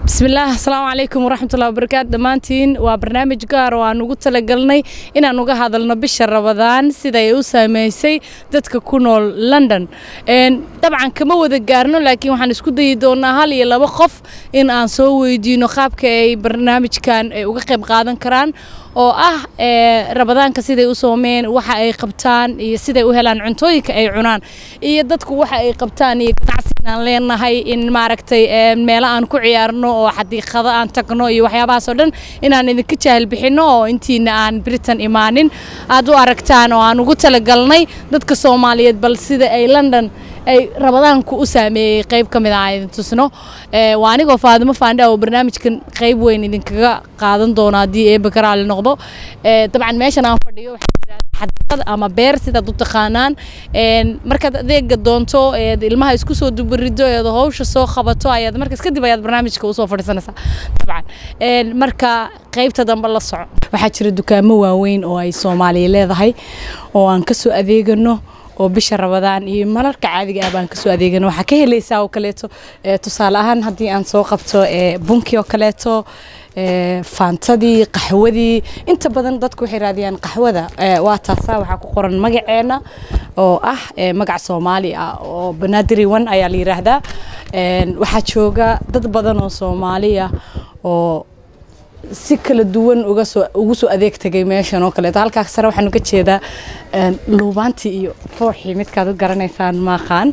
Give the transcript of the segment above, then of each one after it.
bismillaah asalaamu calaykum waraxmatullahi wabarakaatu dhammaantiin waa barnaamij gaar oo aan ugu talagalnay inaan uga hadalno bisha rabadaan siday u saameysay dadka ku nool london dabcan kama wada gaarno laakiin waxaan isku dayi doonaa hal iyo laba qof in aan soo weydiino qaabka ay barnaamijkan uga qayb qaadan karaan oo ah rabadaanka siday u soomeen waxa ay qabtaan iyo siday u helaan cuntooyinka ay cunaan iyo dadku waxa ay qabtaan iyo ganacsigan aan leenahay in maaragtay meelo aan ku ciyaarno oo xadiiqado aan tagno iyo waxyaabahaas oo dhan inaan idinka jaahil bixinno oo intiina aan britain imaanin aad u aragtaan oo aan ugu talagalnay dadka soomaaliyeed bal sida ay london ay rabadaanku u saameeyey qayb ka mid ah idin tusno waa anigoo faadimo faandha oo barnaamijkan qayb weyn idinkaga qaadan doono haddii eeba karaali noqdo dabcan meeshan aan fadhiyo xadiiqad ama beer sidaad u taqaanaan markaad adeega doonto eed ilmaha isku soo dubarido eed hawsha soo qabato ayaad markaas kadib ayaad barnaamijka usoo fadhiisanaysaa dabcan marka qaybta dambe la soco waxaa jira dukaamo waaweyn oo ay soomaaliya leedahay oo aan kasoo adeegano oo bisha rabadaan iyo malarka caadiga ah baan kasoo adeegana waxaa ka helaysaa oo kaleeto tusaale ahaan haddii aan soo qabto bunkii oo kaleeto faantadii qaxwadii inta badan dadku waxay raadiyaan qaxwada waa taasaa waxaa ku qoran magaceena oo ah magac soomaali ah oo banadiri one ayaa la yiraahdaa waxaa jooga dad badan oo soomaali ah oo si kala duwan uga soo ugu soo adeeg tagay meeshan oo kaleeto halkaas sare waxaan uga jeedaa luubaantii iyo fooxii midkaad u garanaysaan maaqaan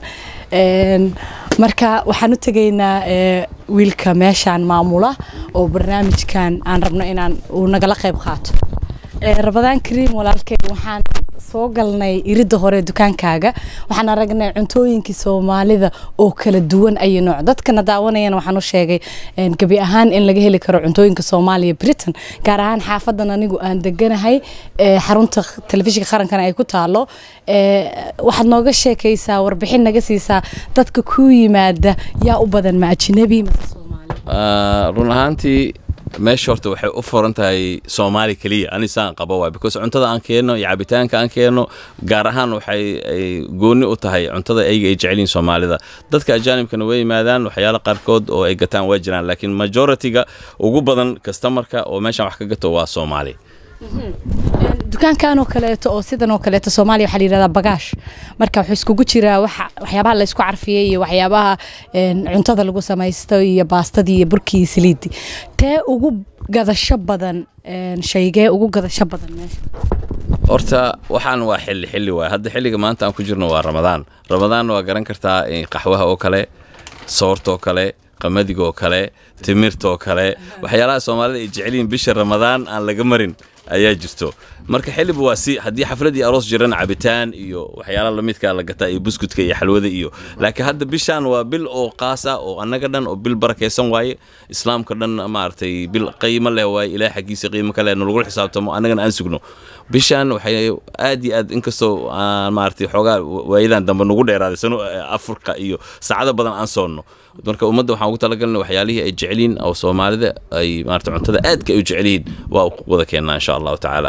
marka waxaan u tegaynaa wiilka meeshaan maamula oo barnaamijkan aan rabno inaan uu nagala qayb qaato rabadaan kariim walaalkey waxaan soo galnay iridda hore dukaankaaga waxaan aragnay cuntooyinkii soomaalida oo kala duwan ayo nooc dadkana daawanayana waxaan u sheegay gebi ahaan in laga heli karo cuntooyinka soomaaliya britain gaar ahaan xaafadan anigu aan deganahay xarunta telefishinka qarankana ay ku taalo waxaad nooga sheekaysaa warbixin naga siisaa dadka ku yimaada yaa u badan ma ajnabi mase soomaali run ahaantii meesha horta waxay u furan tahay soomaali keliya anisaan qabo waay because cuntada aan keenno iyo cabitaanka aan keenno gaar ahaan waxay ay gooni u tahay cuntada ayaga ay jecelyihin soomaalida dadka ajaanibkana way yimaadaan waxyaala qaarkood oo ay gataan waa jiraan laakiin majority-ga ugu badan kastamarka oo meeshaan wax ka gato waa soomaali dukaankan oo kaleeto oo sidan oo kaleeto soomaaliya waxaa la yidhahdaa bagaash marka wuxuu iskugu jiraa waxa waxyaabaha la isku carfiyey iyo waxyaabaha cuntada lagu samaysto iyo baastadii iyo burkii iyo saliiddii tee ugu gadasho badan shaygee ugu gadasho badan meesha horta waxaan waa xilli xilli waay hadda xilliga maanta aan ku jirno waa ramadaan ramadaanna waa garan kartaa qaxwaha oo kale soorta oo kale qamadiga oo kale timirta oo kale waxyaalaha soomaalida ay jecelyihin bisha ramadaan aan laga marin ayaa jirto marka xiliba waa si haddii xafladii aroos jirana cabitaan iyo waxyaala lamidka la gataa iyo buskudka iyo xalwada iyo laakiin hadda bishaan waa bil oo qaas ah oo annaga dhan oo bil barakaysan waaye islaamka dhan maaragtay bil qiimo leh waaye ilaah xaggiisa qiimo kale nalagula xisaabtamo annagana aan sugno bishaan waxay aad iyo aad inkastoo aan maaragtay xoogaa waayadan dambe nagu dheeraaday sano afurka iyo saacado badan aan soonno marka ummadda waxaan ugu talagalnay waxyaalihii ay jecelyihin oo soomaalida ay maarata cuntada aadka ay u jecelyihiin waa wada keennaa insha allahu tacaala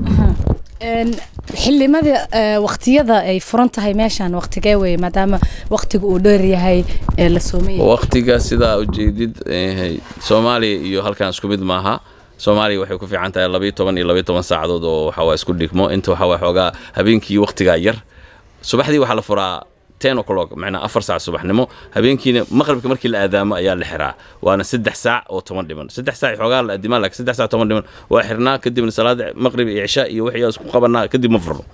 xildhimada waqtiyada ay furan tahay meeshaan waqtigee weye maadaama waqtiga uu dheer yahay la soomay waqtiga sidaa ujeedid soomaaliya iyo halkan isku mid maaha soomaaliya waxay ku fiican tahay labayo toban iyo labayo toban saacadood oo waxawaa isku dhigmo inta waxawaa xoogaa habeenkii waqtigaa yar subaxdii waxaa la furaa ten o'clock macnaa afar saac subaxnimo habeenkiina maqribka markii la aadaamo ayaa la xiraa waana saddex saac oo toban dhiman saddex saac xoogaa la aadimaa laakiin saddex saac toban dhiman waa xirnaa kadibna salaada maqrib iyo cishaa iyo wixii isku qabanaa kadib ma furno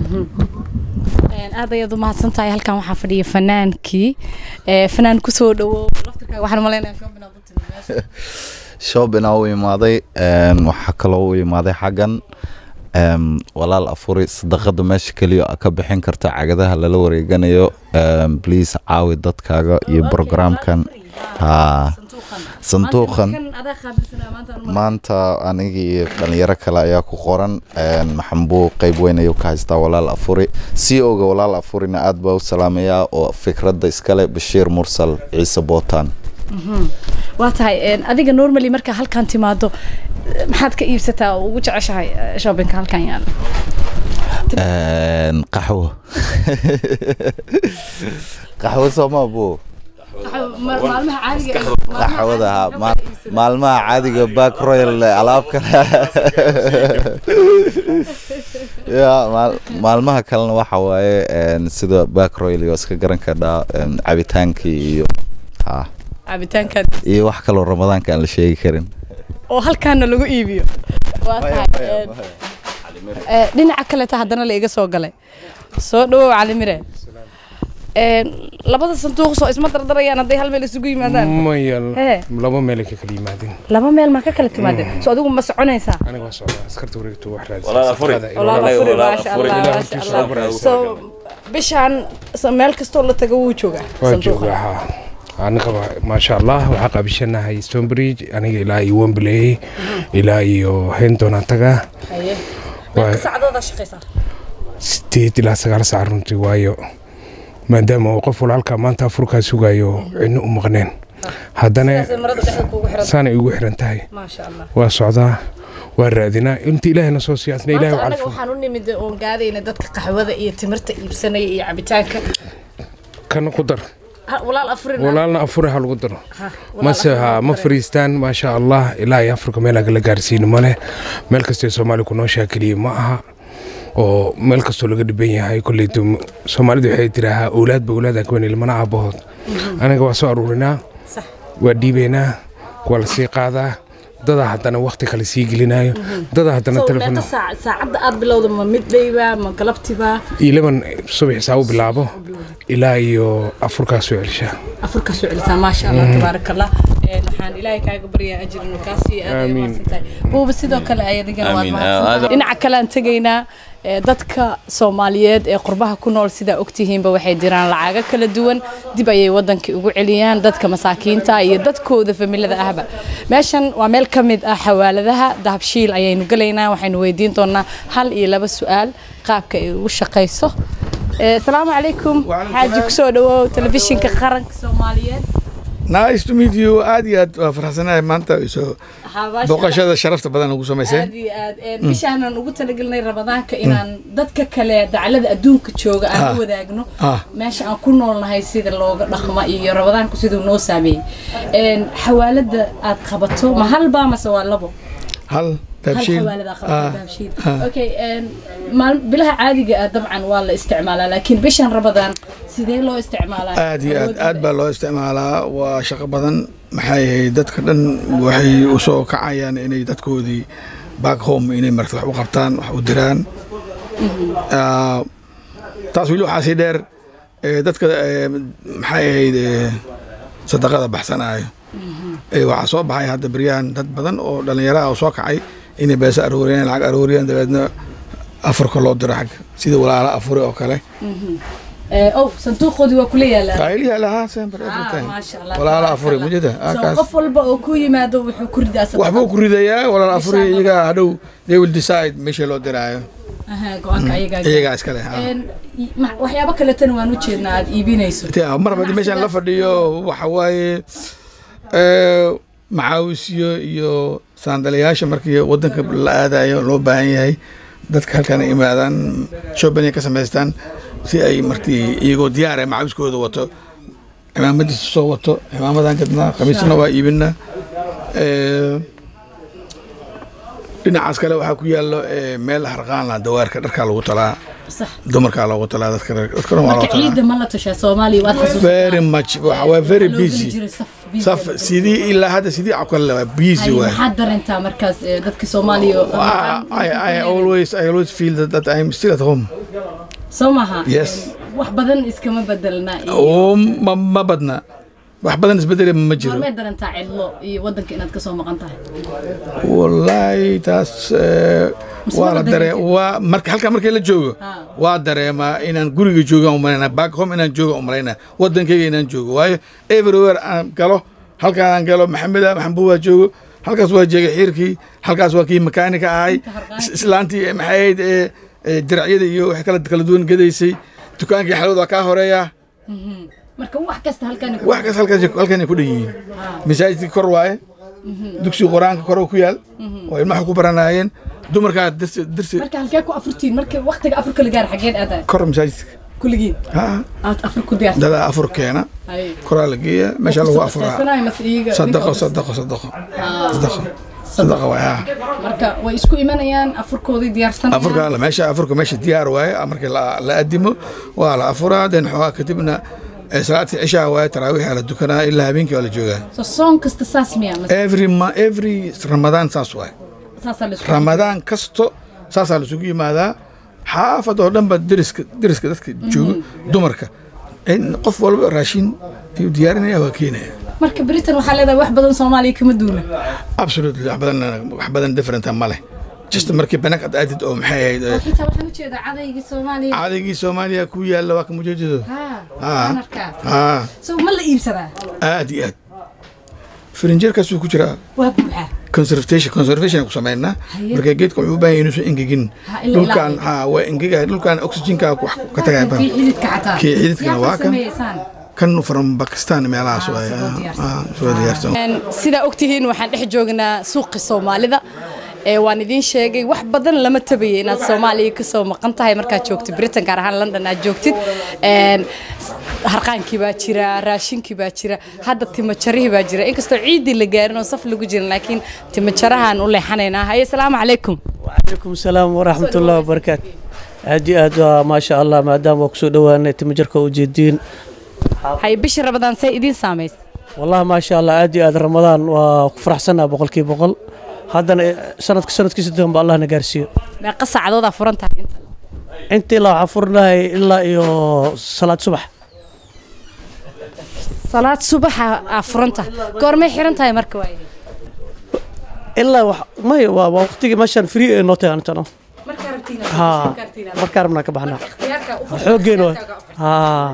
aad ayaad u mahadsan tahay halkan waxaa fadhiya fanaankii fanaan kusoo dhawo laftirkaaga waxaan malaynayaa shoobin aad u timi meesha shoobinaa u imaaday waxaa kaloo u imaaday xaggan walaal afuri sadaqada meesha keliya ka bixin karta cagadaha lala wareeganayo bliase caawi dadkaaga iyo brograamkan ha sanduuqan maanta anigii iyo dhalinyaro kale ayaa ku qoran maxambuu qeyb weyn ayuu ka haystaa walaal afuri c o-ga walaal afurina aad baa u salaamayaa oo fikradda iskale bashiir mursal ciise bootaan waa tahay adiga normally marka halkan timaado maxaad ka iibsataa oo ugu jeceshahay shoppingka halkan yaala qaxwo qaxwo sooma bu maalmaha caadiga qaxwada ha maalmaha caadiga back royal alaab kale ya maal- maalmaha kalena waxa waaye een, sida back royal iyo iska garan kadhaa een, cabitaankii iyo ha cabitaanka iyo wax kaloo ramadaanka aan la sheegi karin oo halkaana lagu iibiyo waa tahay ee, dhinaca kaleta haddana la iga soo galay soo dhawow calimire Ee, labada sanduuq soo isma dardarayaan hadday hal meel isugu yimaadaan maya Hee. laba meel ay ka kala yimaadeen laba meel maa ka kala timaadeen so adigu ma soconaysaa aniga waa socdaa askarta wareegto wax Walaal afuri. raadisa walaal Walaal afuri walaal maasha afuri. allah Ilaahay maasha hortiisa allah u barakeeyo. so bishaan so meel kastoo la tago wuu joogaa waa sanduuqa. joogaa ha anigaba maasha allah waxaa qaabishanahay stonebridge aniga ilaa iyo wembley ilaa iyo hendon aan tagaa Haye. Waa- meeqa saacadoodaa shaqaysaa sideed ilaa sagaal saac runtii waayo maadaama uu qof walaalka maanta afurkaa sugayo cidno u maqneen haddana Sidaasay marada dhexda kuugu xiran saanay ugu xiran tahay maasha allah waa socdaa waa raadinaa inta ilaahayna soo siyaasna ilaahay u maanta anaga calfo waxaan u nimid oon gaadayna dadka qaxwada iyo timirta iibsanaya iyo cabitaanka kana ku dar Ha, walaal afurin walaalna afure ha lagu daro Ha, walaal mase afurin ha ha ma lagu fariistaan maasha allah ilaa iyo afrika meel agala gaarsiino male meel kastoo soomaali ku nooshaa keliya ma aha oo meel kastoo laga dhiban yahay kolleyto soomaalidu waxay tiraahaa owlaadba owlaadaan ka weyn ilmana aabahood anaga waa soo aruurinaa Sax. waa dhiibaynaa waa la sii qaadaa dadaa haddana wakti kale sii gelinayo dadaa haddana So, telefon meeqa saac- saacadda aad bilowda ma midbayba ma galabtiba ilaban subax saa u bilaabo ilaa iyo afurkaa soo celishaa afurka soo celisaa maasha allah tabaaraka allah Een, waxaan ilaahay kaaga baryaa ajir inuu kaa siiyo aad ay Aamiin. mahadsantahay buuba sidoo kale ayadigana waad Aamiin. mahadsantahay Aad- dhinaca kale aan tegaynaa ee, dadka soomaaliyeed ee qurbaha ku nool sidaa ogtihiinba waxay diraan lacago kala duwan dib ayay wadankii ugu celiyaan dadka masaakiinta iyo dadkooda familada ahba meeshan waa meel ka mid ah xawaaladaha dahabshiil ayaynu gelaynaa waxaynu weydiin doonaa hal iyo laba su-aal qaabka ay ugu shaqayso Ee, asalaamu calaykum xaaji kusoo dhawow telefishinka qaranka soomaaliyeed nice to meet you aad iyo aad waa farxsanahay maanta soo Xabaasha- booqashada sharafta badan ugu samayseen aad iyo aad Een, bishaanan ugu talagelinay ramadaanka inaan dadka kale daclada adduunka jooga aan Ah. u wadaagno Ah. meesha aan ku noolnahay sida looga dhaqma iyo ramadaanku siduu noo saameeyey Een, xawaalada aad qabato ma halbaa mase waa labo hal hal taabshiil xawaalada aad qabato Ah, dahabshiil ah. okay een, maal- bilaha caadiga ah dabcan waa la isticmaalaa laakiin bishan ramadaan sidee loo isticmaalaa aad iyo aad Awoodda aad baa loo isticmaalaa waa shaqo badan maxay ahayd dadka dhan waxay u soo kacayaan inay dadkoodii back home inay marta wax u qabtaan wax u diraan Ah, taas weli waxaa sii dheer eh, dadka eh, maxay ahayd eh, sadaqada baxsanaayo Eh, waxaa soo baxay hadda beryahan dad badan oo dhallinyaro ah oo soo kacay inay beesa arooriyaan lacag arooriyaan dabeedna afarka loo diro xag sida walaala afure oo kale Ee, oh sanduuqoodii waa kula yaalaa qailiyaa lahaa sempre Ah, every time maasha Allah, walaala tabaaraka afure Allah. mujada So, qof walba oo ku yimaado wuxuu ku ridaa sadaqad. waxbuu ku ridayaa walaal afure Insha Allah. iyagaa hadhow they will decide meesha loo diraayo Aha, go-aanka ayagaa gaara. iyagaa iskale ha. Een, ma- waxyaabo kaletana waan u jeednaa aad iibinayso Tia, mar haddii meeshaan la fadhiyo waxa waaye eh, macaawisyo iyo saandalayaasha markii wadanka la aadayo loo baahan yahay dadka halkan ay imaadaan shopping ay ka samaystaan si ay martii iyagoo diyaar ah macaawiskooda wato cimaamadiisa soo wato cimaamadan gadnaa khamiisna waa iibinaa Eh, dhinacaas kale waxaa ku yaallo eh, meel harqaan la dawaarka dharkaa lagu talaa sax dumarkaa loogu talaa dadka dadkana waa loo marka talaa ciidda ma la tashaa soomaaliya waad xasuusataa very much waxa waa very Loo geli busy jiray saf busy. saf sidii ilaa hadda sidii cokale waa busy Hay, waay maxaad dareentaa markaas ee, dadka soomaaliya oo- I, I, I always I always feel that, that I'm still at home soo maha Yes. wax badan iskama bedelna iyo oo ma, ma badna wax badan isbedeli ma jiro maalmee dareentaa cidlo iyo wadanka inaad kasoo maqan tahay wallaahi taas eh, Mise waa waa la la daree dareentay? waa marka halka markii la joogo Ah. waa dareemaa inaan guriga joogaan umalaynaa back home inaan jooga umalaynaa wadankayga inaan joogo waayo everywhere aan galo halkaan aan galo maxamed ah maxambuud waa joogo halkaas waa jeega xiirkii halkaas waa kii makaanika ahay Inta harqaan. is- islaantii eh, maxay ahayd eh, eh, diracyada iyo waxay kala kala duwan gadaysay dukaankii xalwad waa kaa horeeya marka wax kasta halkan wax kas halkaas halkanay ku dhan yihiin masaajidkii kor waaye dugsiga qur-aanka kor ku yaal oo ilmaha ku baranaayeen dumarkaa dirsi dirsi marka halkee ku afurtiin marka waqtiga afurka la gaar xageed aadaa kor masaajidka kulligiin ha aad afar ku diyaarsan dadaa afur keena koraa la geeya meesha lagu afuraa sadaqo sadaqo sadaqo sadaqo sadaqa waay ha marka way isku imanayaan afurkoodii diyaarsan afurka la meesha afurka meesha diyaar waaye markii la la adimo waa la afuraa den xoogaa kadibna eh, salaadtii cishaa waaye taraawiixaa la dukanaa ilaa habeenkii waa la joogaa so soon kasta saas miya mas- every ma- every ramadaan saas waaye saasaa la isku ramadaan kasto saasaa laisugu yimaadaa xaafad oo dhanba deriska deriska dadka jooga dumarka in qof walba raashin ayuu diyaarinaya waa keenaya marka britain waxaa leedahay wax badan soomaaliya kama duuna absolutely wax badan wax badan differenta ma leh just markii bannaank aad aadid oo maxay ahayd eh, xitaa waxaan ujeedaa cadaygii soomaaliya caadagii soomaaliya ku yaalla waa ka mujeedado haa Ah. waan arkaa haa so ma la iibsadaa aad iyo aad firinjeerkaasuu ku jiraa waa buuxaa conservation conservation ku samaynaa Haye. marka geedka wuxuu u baahan yahay inuusan engegin Ha, ila dhulkan ilaa- ha waa engegaya dhulkan oxygenka wax ka tagaya kii xididka xataa Kii xididkana waa kan. sameeysaan kan from Pakistan meelahaas Ah, waay soo diyaarsan. ah, soo diyaarsan sidaa ogtihiin waxaan dhex joognaa suuqi soomaalida ee waan idiin sheegay wax badan lama tabayay inaad soomaaliya kasoo maqan tahay markaad joogtid britain gaar ahaan london aad joogtid Een, harqaankii baa jira raashinkii baa jira hadda timajarihii baa jira inkastoo ciidii la gaarin oo saf lagu jirin laakiin timajarahaan u leexanaynaa haye asalaamu calaykum وعليكم السلام ورحمة الله وبركاته aad iyo aad waa maasha allah maadaama waa kusoo dhowaanay timajarka ujeediin haye bishii rabadaan say idiin saamays wallahi maasha allah aad iyo aad ramadaan waa ku faraxsanaa boqolkiiba boqol haddana eh, sanadka sanadkiisa dambe allah na gaarsiiyo meeqa saacadoodaa furan tahay inta inta ilaa waxaan furnahay ilaa iyo salaad subax salaad subaxa aa furan tahay goormay xiran tahay marka waaye ilaa wax may waa waa waqtigii meeshaan free ee noo tahay antano markaa rabtiin haa markaa rabnaa ka baxnaa xooggeena waa haa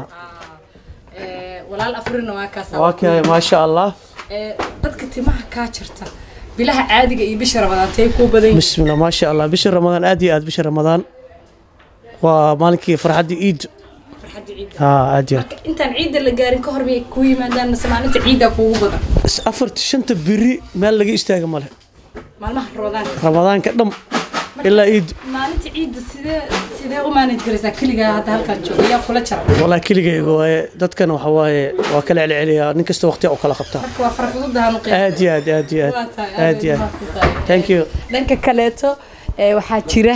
walaal afurina waa kaas waa kay maasha allah dadka timaha kaa jirta bilaha caadiga iyo bisha rabadaan tay kuu badan yihiin bismillah maasha allah bisha ramadaan aad iyo aad bisha ramadaan waa maalinkii farxaddii iid farxadda ciidda haa aad iyo aad intaan ciidda la gaarin ka hor miyay kuu yimaadaan mase maalinta ciiddaa kuugu badan is- afarta shanta beri meel laga istaaga male maalmaha rabadaanka ramadaanka dham ilaa iid maalinta ciidda sidee sidee u maanaj garaysaa keligaa hadda halkaan jooga yaa kula jara walaa keligayga waaye dadkan waxa waaye waa kala celceliyaa nin kasta waqti u kala qabtaa marka waa farxududahan u aad iyo aad aad iyo Waa aad tahay, aad iyo aad aad bay mahadsantahay. thank you dhanka kaleeto ee, waxaa jira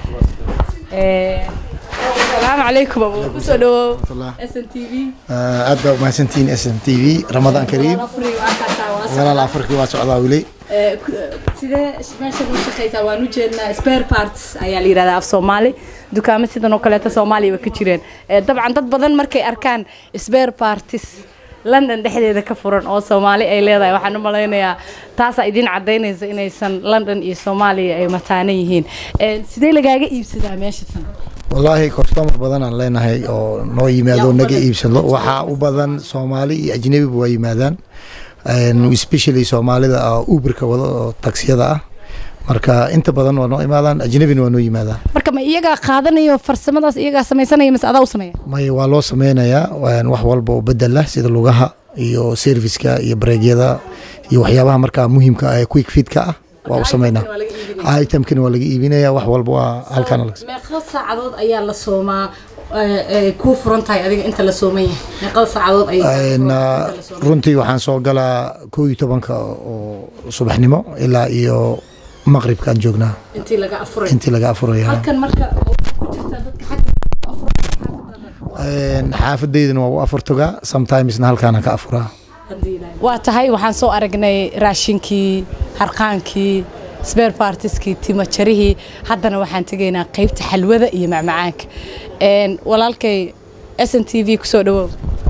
ee, salaamu calaykum abu kusoo dhawow s n t v aad baa umahadsantihiin s m t v ramadaan kariim afri waa kaasaa waa socdaa. walaal afarkii waa socdaa weli Ee, ku- sidee meeshan u shaqaysaa waan u jeednaa spare parts ayaa la yidhahdaa af soomaali dukaamo sidan oo kaleeto soomaaliya ba ka jireen Ee, dabcan dad badan markay arkaan spare parties london dhexdeeda ka furan oo soomaali ay leedahay waxaan u malaynayaa taasaa idiin cadaynaysa inaysan london iyo soomaaliya ay mataanan yihiin Ee, sidee lagaaga iibsadaa meesha tan wallaahi customer badan aan leenahay oo noo yimaado Yaa u naga badan. iibsado waxaa u badan soomaali iyo ajnabiba waa yimaadaan And especially soomaalida oo uberka wada oo taksiyada ah marka inta badan waa noo imaadaan ajnabina waa noo yimaadaan marka ma iyagaa qaadanayo farsamadaas iyagaa samaysanaya mise adaa u sameeya may waa loo sameynayaa waan wax walba oo bedel ah sida lugaha iyo serviceka iyo bareegyada iyo waxyaabaha markaa muhiimka ah ee quick fitka ah waa u sameynaa itemkina waa laga iibinaya wax walba waa halkaan laga meeqo saacadood ayaa la soomaa kuu furan tahay adiga inta la sooman yahay meeqada saacadood ay Een, ah, runtii waxaan soo galaa koo iyo tobanka oo subaxnimo ilaa iyo maqribkaan joognaa intii laga afuray intii laga afuraya halkan marka oo ku jirta dadka xagga Een, xaafadeydana waa u afurtogaa sometimesna halkaana ka afuraa waa tahay waxaan soo aragnay raashinkii harqaankii spare partieskii timajarihii haddana waxaan tegaynaa qaybta xalwada iyo macmacaanka Een, walaalkay s n t v kusoo dhawow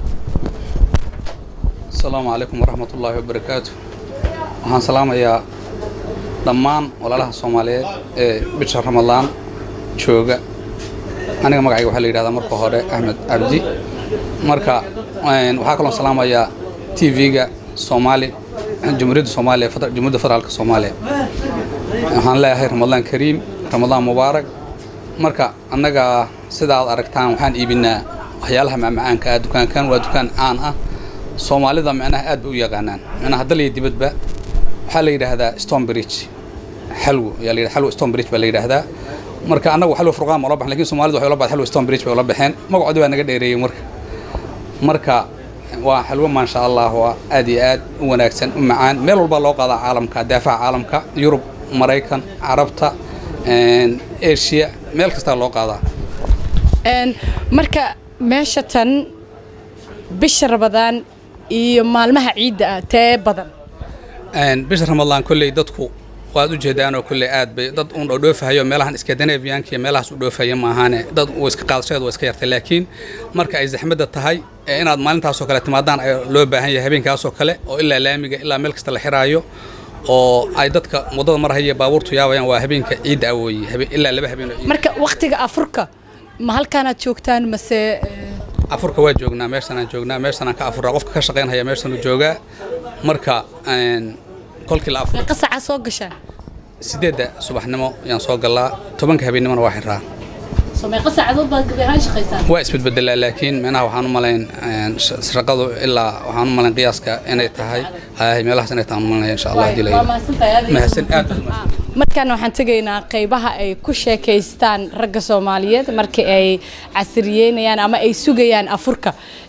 asalaamu calaykum waraxmat ullaahi wabarakaatu waxaan salaamayaa dhammaan walaalaha soomaaliyeed ee bisha ramadaan jooga aniga magacayga waxaa la yidhahdaa marka hore axmed cabdi marka een, waxaa kaloo salaamayaa t v-ga soomaali jumhuuriyadda soomaaliya feder- jumhuuriyadda federaalka soomaaliya waxaan leeyahay ramadaan kariim ramadaan mubaarak marka annaga sida aad aragtaan waxaan iibinaa waxyaalaha macmacaanka ah dukaankan waa dukaan caan ah soomaalida micnaha aad bay u yaqaanaan micnaha dal iyo dibadba waxaa la yidhaahdaa stone bridge xalwo ayaa la yidhahdaa xalwo stone bridge baa la yidhaahdaa marka annagu xalwa furqaan ma ula baxin lakin soomaalidu waxay ula baxday xalwa stone bridge bay ula baxeen magacoodi baa naga dheereeyey marka marka waa xalwo maasha allah waa aad iyo aad u wanaagsan u macaan meel walbaa loo qaadaa caalamka daafaha caalamka yurub maraykan carabta asia meel kastaa loo qaadaa marka meesha tan bisha rabadaan iyo maalmaha ciidda ah tee badan bisha ramadaan kolley dadku waad u jeedaanoo kolley aad bay dad uun oo dhoofahayo meelahan skandinavianka iyo meelahaas u dhoofaya maahaane dad uu iska qaadashadeed waa iska yartay laakiin marka ay zaxmadda tahay ee inaad maalintaasoo kale timaadaan ay loo baahan yahay habeenkaasoo kale oo ilaa laamiga ilaa meel kasta la xiraayo oo ay dadka waddada marhaya baabuurtu yaabayaan waa habeenka ciidda ah weeye ilaa laba habeen oo ciid marka wakhtiga afurka ma halkaanaad joogtaan mase afurka waa joognaa meeshanaan joognaa meeshanaan ka afuraa qofka ka shaqaynhaya meeshanuu joogaa marka kolkii la afur meeqa saaca soo gashaan sideedda subaxnimo yaan soo gallaa tobanka habeennimona waa xiraa soo meeqa saacadood baad gabi ahaan shaqaysaan waa isbedbedelaa laakiin micnaha waxaan u malayn shaqadu ilaa waxaan u malayn qiyaaska inay tahay hay meelahaas inay tahay u malayn insha allah hadii la mahadsan aad markaan waxaan tegaynaa qaybaha ay ku sheekaystaan ragga soomaaliyeed markii ay casriyeynayaan ama ay sugayaan afurka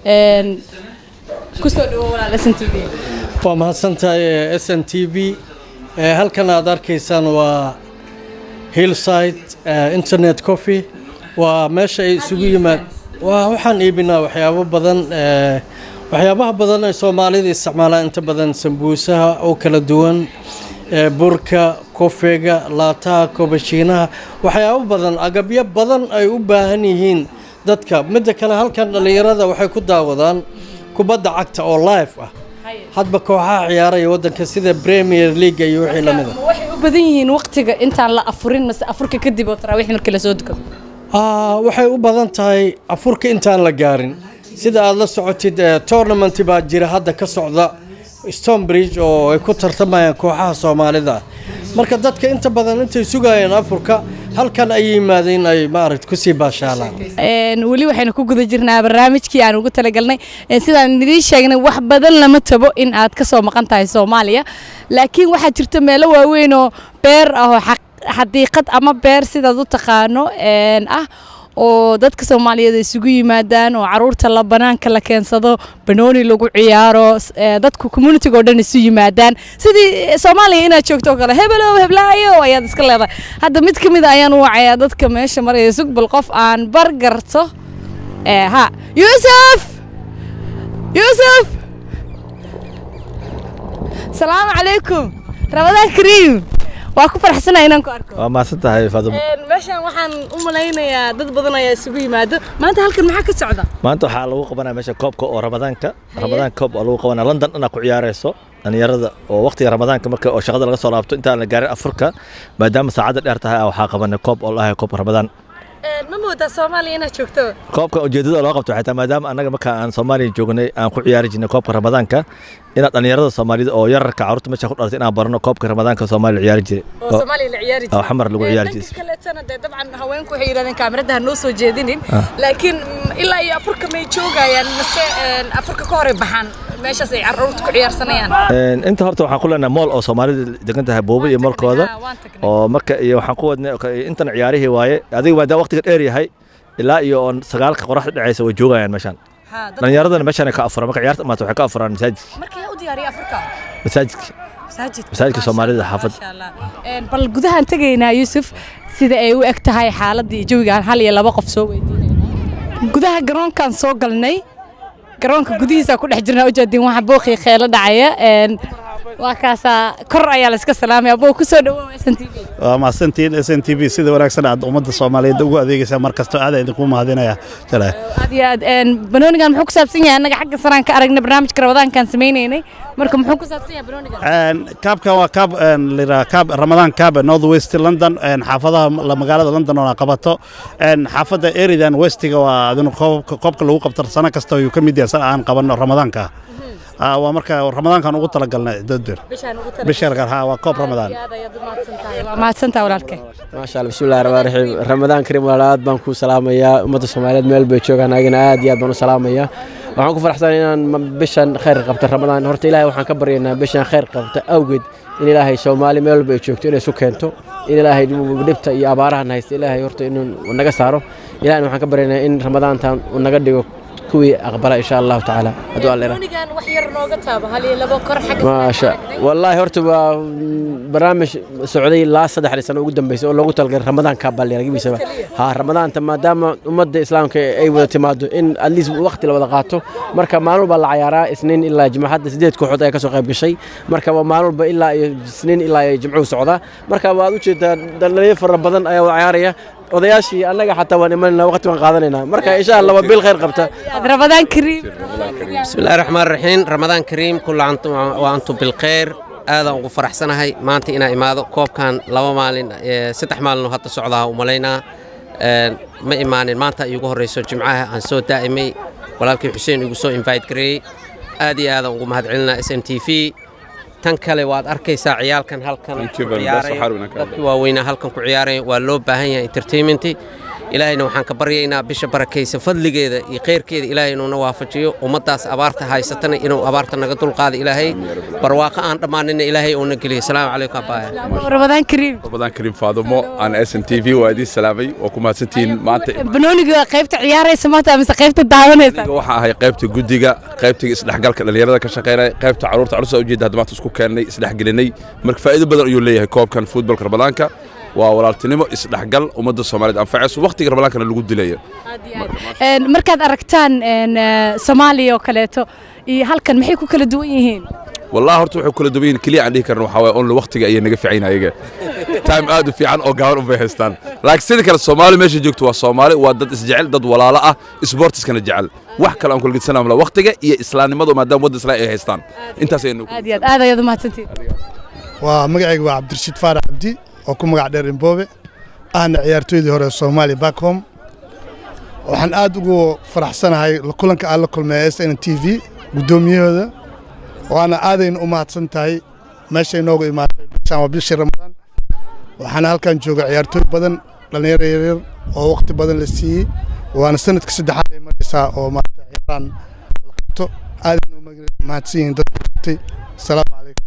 kusoo dhawo walaal s n t v waa mahadsantahay s n t v halkan aad arkaysaan waa hillside internet coffee waa meesha ay isugu yimaad waa waxaan iibinaa waxyaabo badan waxyaabaha badan ay soomaalida isticmaalaan inta badan sambuusaha oo kala duwan burka kofeega laataha kobashiinaha waxyaabo badan agabyo badan ay u baahan yihiin dadka midda kale halkan dhallinyarada waxay ku daawadaan kubadda cagta oo live ah hadba kooxaha ciyaaraya waddanka sida premier league iyo wixii lamida waxay u badan yihiin waqtiga intaan la afurin mase afurka kadib oo taraawiix markii lasoo dukado waxay u badan tahay afurka intaan la gaarin sida aad la socotid tournament baa jira hadda ka socda stonebridge oo ay ku tartamayaan kooxaha soomaalida marka dadka inta badan intay sugayaan afurka halkan ay yimaadeen ay maaragt kusii baashaalaan weli waxaynu ku guda jirnaa barnaamijkii aan ugu talagalnay sidaan idiin sheegnay wax badan lama tabo in aad ka soo maqan tahay soomaaliya laakiin waxaa jirta meelo waaweyn oo beer ah oo xadiiqad ama beer sidaad u taqaano ah oo dadka soomaaliyeed isugu yimaadaan oo caruurta la banaanka la keensado banooni lagu ciyaaro dadku communitiga oo dhan isu yimaadaan sidii soomaaliya inaad joogto oo kale hebelow heblaayo ayaad iska leedahay hadda mid ka mid a ayaan u wacayaa dadka meesha maraya sugbal qof aan bar garto ha yuusuf yuusuf salaamu calaykum ramadaan kariim waa ku faraxsanahay inaan ku arko waa mahadsan tahay faadimo meeshaan waxaan u malaynayaa dad badan ayaa isugu yimaado maanta halkan maxaa ka socda maanta waxaa lagu qabanaya meesha koobka oo ramadaanka ramadaan koob oo lagu qabanaya london dhanaa ku ciyaarayso dhalinyarada oo waqtiga ramadaanka marka oo shaqada laga soo laabto intaan la gaarin afurka maadaama saacadda dheer tahay waxaa qabanay koob oo lahay koobka ramadaan ma moodaa soomaaliya inaad joogto koobka ujeedada loo qabto waxay tahay maadaama annaga marka aan soomaaliya joognay aan ku ciyaari jirnay koobka ramadaanka inaad dhalinyarada soomaalida oo yararka carruurta meesha ku dhalatay inaan barano koobka ramadaanka soomaaliya ciyaari jiray oo soomaaliya la ciyaari jiray oo xamar lagu ciyaari jiray dhanka kaleetana dee dabcan haweenku waxay yidhahdeen kaamirada ha noo soo jeedinin laakiin ilaa iyo afurka may joogayaan mase afurka ka hore baxaan meeshaas ay carruurta ku ciyaarsanayaan inta horta waxaan ku leenahay mool oo soomaalida degan tahay buuba iyo moolkooda oo marka iyo waxaan ku wadnay intan ciyaarihii waaye adiga maadaama waqtiga dheer yahay ilaa iyo on sagaalka qoraxda dhacaysa way joogayaan meeshaan dhalinyaradana meeshaan ka afuraan marka ciyaarta imaata waxay ka afuraan masaajidka marka yaa u diyaariya afurka masaajidka masaajidka soomaalida xaafadda bal gudahaan tegaynaa yuusuf sida ay u eg tahay xaaladii jawigaan hal iyo laba qof soo weydiinayna gudaha garoonkaan soo galnay garoonka gudihiisa ku dhex jirnaa ujeedin waxa booqii kheelo dhacaya waa kaasaa kor ayaa la iska salaamaya boo kusoo dhawow s n t v waa mahadsantiin s n t v sida wanaagsan aad ummadda soomaaliyeed ugu adeegaysaa mar kastoo aad idinku mahadinaya jale aad iyo aad banoonigan muxuu ku saabsan yahay annaga xagga saraan ka aragnay barnaamijka ramadaankaan sameynaynay marka muxuu ku saabsan yahay banoonigan kaabkan waa kaab lira kaab ramadaan kaab north west london xaafadaha magaalada london oo qabato xaafadda eridan westiga waa adinu koobka lagu qabto sano kasta ayuu ka mid yahay sana aan qabanno ramadaanka waa marka ramadaankan ugu talagalnay dadbir bisharkan ha waa koob ramadaan mahadsantaa walaalkay maasha allah bismillahi raxmaan raxiim ramadaan kariim walaal aad baan kuu salaamayaa ummadda soomaaliyeed meel bay joogaan anagana aad iyo aad baan u salaamayaa waxaan ku faraxsanahay inaan bishan khayr qabto ramadaan horta ilaahay waxaan ka baryaynaa bishan khayr qabta awgeed in ilaahay soomaali meel walba ay joogto inay isu keento in ilaahay dhibta iyo abaarahan haysta ilaahay horta inuu naga saaro ilahayna waxaan ka baryaynaa in ramadaantan uu naga dhigo kuwii aqbala insha allahu tacaala hadduu alla yidhaahdo. banoonigan wax yar nooga taaba hal iyo labo kor xagga maasha wallaahi horta waa mm, barnaamij socday ilaa saddexdii sano ugu dambeysay oo loogu talagalay ramadaanka balyagiisaba ha ramadaanta maadaama ummadda islaamka ay wada timaado in at least waqti la wada qaato marka maalin walba la cayaaraa isniin ilaa jimco hadda sideed kooxood ayaa kasoo qayb gashay marka waa maalin walba ilaa iyo isniin ilaa iyo jimcuhu socdaa marka waad u jeedaa dhalinyaro fara badan ayaa wada cayaaraya odayaashii annaga xataa waan imanayna waqti waan qaadanayna marka insha allah waa bil khayr qabta ramadaan kariim بسم الله الرحمن الرحيم رمضان كريم كل عام وأنتم بالخير aad aan ugu faraxsanahay maanta inaan imaado koobkan laba maalin ee, saddex maalin oo hadda socdaa u malaynaa Een, ma imaanin maanta ay igu horreyso jimcaha aan soo daa'imay walaalkii xuseen igu soo invite gareeyey aad iyo aad aan ugu mahadcelinaa s m t v tan kale waad arkaysaa ciyaalkan halkan Thank you ku very much. ciyaaraya Waxaan rabnaa ka dadkii waaweynaa halkan ku ciyaaraya waa loo baahan yahay entertainment ilaahayna waxaan ka baryaynaa bisha barakaysa fadligeeda iyo khayrkeeda ilaahay inuuna waafajiyo ummaddaas abaarta haysatana inuu abaarta naga dulqaado ilaahay barwaaqo aan dhammaanina ilaahay uuna geliyo asalaamu calaykum abaaya ramadaan kariim رمضان كريم فاضمو انا اس ان تي في وادي سلامي وكما سنتين مانتا banooniga waa qaybta ciyaaraysa maanta mise qaybta daawanaysa waxa ahay qaybta gudiga qaybta isdhexgalka dhalinyarada ka shaqeynaya qaybta caruurta caruurta ujeeda hadda maanta isku keennay isdhexgelinay marka faa'iido badan ayuu leeyahay koobkan futbolka ramadaanka waa walaaltinimo isdhexgal ummadda soomaaliyeed anfacayso waqtiga ramadaankana lagu dilayo Een, markaad aragtaan een, eh, soomaaliya oo kaleeto iyo halkan maxay ku kala duwan yihiin والله horta wuxuu kala duwan yihiin keliya aan dhihi karno waxaa waaye only waqtiga ayay naga fiican ayaga time aad u fiican oo gaaban unbay haystaan laakiin sidii kale soomaali meesha joogto waa soomaali waa dad isjecel dad walaalo ah isboortiskana jecel wax kale aan kula gedsanaa mala waqtiga iyo islaamnimadu maadaama wadda islaam ay haystaan intaas ayay nagu aad iyo aad aad ayaad u mahadsantihin waa magacayga waa cabdirashiid faarax cabdi oo ku magac dheer imboobe ahna ciyaartooydii hore ee soomaaliya back home waxaan aad ugu faraxsanahay la kulanka aan la kulmay s n t v guddoomiyahooda waana aadayna u mahadsan tahay meeshay noogu imaatay bishaan waa bishii ramadaan waxaana halkan jooga ciyaartooy badan dhallinyaro yaryar oo waqti badan la siiyey waana sanadka saddexaad ay maraysaa oo maarata ciyaaraan la qabto aadayna u mahadsan yihiin dadka qabtay asalaamu calaykum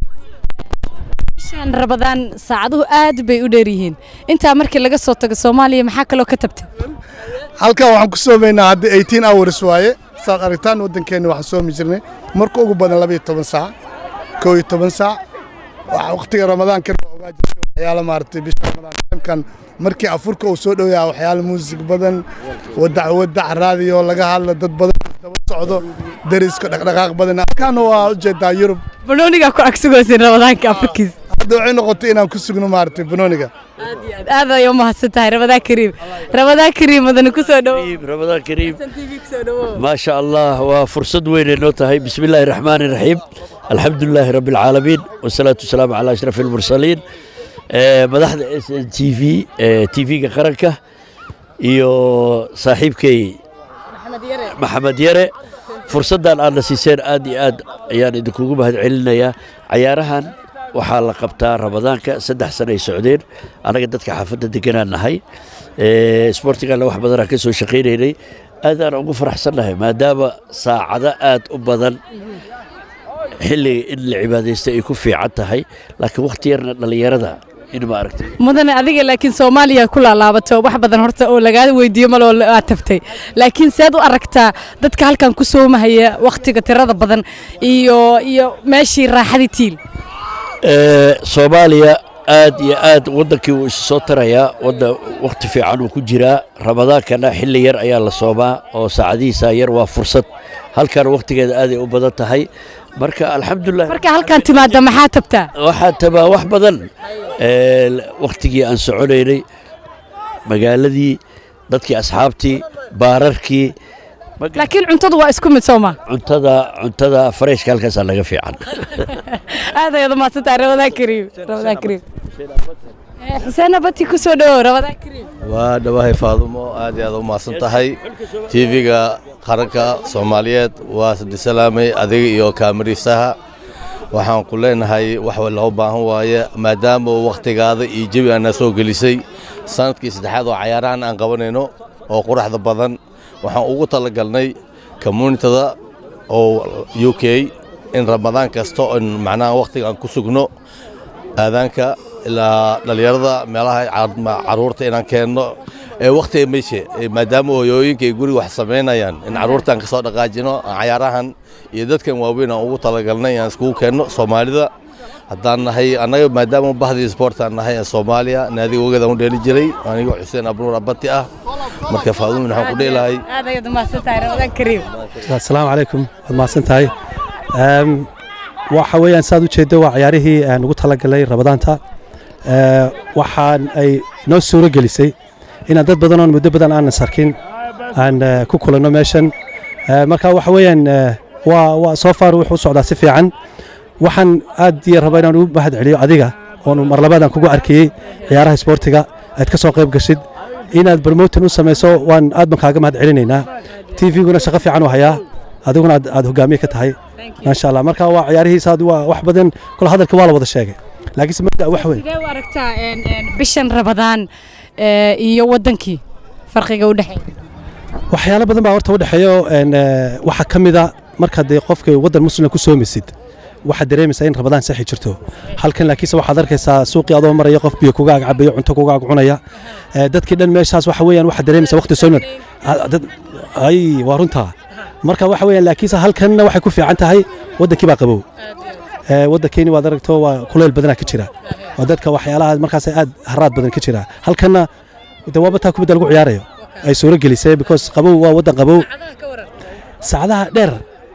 bishaan ramadaan saacaduhu aad bay u dheer yihiin intaa markii laga soo tago soomaaliya maxaa kaloo ka tabtay halkan waxaan ku soomaynaa hadda 18 hours waaye saad aragtaan waddankeenna waxaan soomi jirnay marka ugu badan labayo toban saac koo iyo toban saac waxa waqtiga ramadaankan waa ogaa jirtay waxyaalo maaragtay bisha ramadaan timkan markii afurka uu soo dhow yahay waxyaalo muusig badan wadac wadac raadiyo laga hadla dad badan daba socdo dariska dhaqdhaqaaq badan halkaana waa ujeedaa yurub banoonigaa ku agsugaysin ramadaanka afurkiisa hadda waxay noqotay inaan ku sugno maaragtay banooniga aad ay u mahadsan tahay ramadaan kariim ramadaan kariim madani ku soo dhowo رمضان كريم ما شاء الله وفرصة وين نوتها بسم الله الرحمن الرحيم الحمد لله رب العالمين والصلاة والسلام على أشرف المرسلين آه، مدحda s n t v t v-ga qaranka iyo saaxiibkay maxamed yare fursaddan aadna siiseen aad iyo aad ayaan idinkugu mahad celinayaa cayaarahan waxaa la qabtaa ramadaanka saddex sano ay socdeen annaga dadka xaafadda deganaan nahay sboortiganna wax badanaan ka soo shaqaynaynay aadaan ugu faraxsannahay maadaama saacado aad u badan xilliga in la cibaadaysta ay ku fiican tahay laakiin wakhti yarna dhallinyarada in ma aragtay mudane adiga laakiin soomaaliya ku laalaabato wax badan horta oo lagaa weydiiyo maloo aad tabtay laakiin seed u aragtaa dadka halkan ku soomahaya wakhtiga tirada badan iyo iyo meeshii raaxadii tiil Ee, soomaaliya aad iyo aad waddankii wuu isu soo tarayaa wadda wakhti fiican uu ku jiraa ramadaankana xilli yar ayaa la soomaa oo saacadihiisa yar waa fursad halkan wakhtigeeda aaday u badan tahay marka alxamdulilah marka halkan timaada maxaa tabtaa waxaa tabaa wax badan Ee, wakhtigii aan soconaynay magaaladii dadkii asxaabtii baararkii laakiin cuntadu waa isku mid sooma cuntada cuntada fareyshka halkaasaa laga fiican aad ayaad u mahadsan tahay ramadaan kariim ramadaan kariim Eh, xuseen abati ku soo dhowow ramadaan kariim waa dhawahay faadumo aad iyo aad u mahadsan tahay tv-ga qaranka soomaaliyeed waa salaamay adiga iyo kaamariisaha waxaan ku leenahay wax loo baahan waaye maadaama wakhtigaada iyo jebi aana soo gelisay sanadkii saddexaad oo cayaarahan aan qabanayno oo quraxda badan waxaan ugu talagalnay communitada oo u k in ramadaan kasta on macnaha wakhtiga aan ku sugno aadaanka ilaa dhallinyarada meelaha caad- caruurta inaan keenno ee wakhtiga meeshe ee maadaama hooyooyinka ay guriga wax samaynayaan in caruurtaan ka soo dhaqaajino aan cayaarahan iyo dadkan waaweyn aan ugu talagalnay inaan iskugu keenno soomaalida haddaan nahay annaga maadaama bahdii sportaan nahay ee soomaaliya naadiga ogadaan u dheeli jiray anigoo xuseen abnuur abati ah marka faadumin waxaan ku dheelahay aad ayaad umahadsantahay ramadaan kariim asalaamu calaykum waad mahadsan tahay Em, waxa weeyaan saad u jeeddo waa ciyaarihii aan ugu talagalay rabadaanta Eh, waxaan ay noo suuro gelisay inaan dad badan oon muddo badan aanan sarkin aan eh, ku kulanno meeshan Eh, marka waxa weeyaan eh, waa waa soo far wuxuu u socdaa si fiican waxaan aad iyo raba inaan ugu mahad celiyo adiga oon mar labaadaan kugu arkiyey ciyaaraha isboortiga aad ka soo qayb gashid inaad promotin u samayso waan aad baan kaaga mahad celinaynaa tvguna shaqo fiican u hayaa adiguna aad, aad hogaamiye ka tahay maasha allah marka waa ciyaarihiisa aad waa wax badan kula hadalka waa la wada sheegay laakiinse mabda wax weyn sidee u aragtaa een, een, bishan rabadaan ee, iyo wadankii farqiga u dhexeeya waxyaalo badan baa horta u dhexeeyo een, eh, waxaa ka mid a markaad dee qofka waddan muslima ku soomaysid waxaad dareemaysaa in rabadaan saxi jirto halkan laakiinse waxaad arkaysaa suuqii adoo maraya qof biyo kuga agcabayo cunto kuga ag cunaya Eh, dadkii dhan meeshaas waxa weeyaan waxaad dareemaysaa waqti soo dad ay waa runtaa marka waxa weeyaan laakiinse halkanna waxay ku fiican tahay waddankii baa qabow Eh, waddankeeni waad aragto waa kuleyl badanaa ka jira waa dadka waxyaalaha markaas aad haraad badan ka jira halkanna de waaba taa kubadda lagu ciyaarayo ay suuro gelisay because qabow waa waddan qabow saacadaha dheer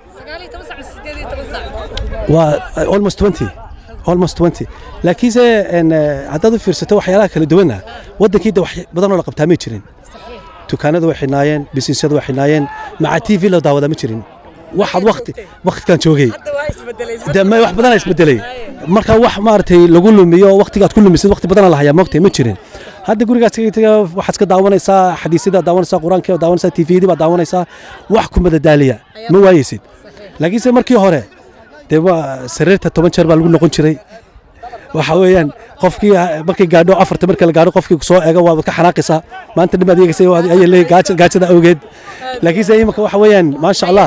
waa uh, almost 20 almost 20 laakiinse en, eh, haddaad u fiirsato waxyaalaha kala duwanna waddankii de wax badan oo la qabtaa may jirin dukaanadu way xidhnaayeen bisinesyadu way xidhnaayeen maca t v la daawadaa ma jirin waxaad waqti waqtikan joogay de ma wax badanaa isbedelay marka wax maaragtay lagu lumiyo waqtigaad ku lumisid waqti badana la hayaa moogtay ma jirin hadda gurigaas kaga waxaad iska daawanaysaa xadiisyadaad daawanaysaa qur-aankii baad daawanaysaa t v baad daawanaysaa wax ku madadaaliya ma waayeysid laakiinse markii hore dee waa sariirta toban jeer baa lagu noqon jiray waxa weeyaan qofkii markii gaadho afarta marka la gaadho qofkii soo eego waad ka xanaaqaysaa maanta dhimaad eegaysay ayay leeyahay gaaja- gaajada awgeed laakiinse imika waxa weeyaan maasha allah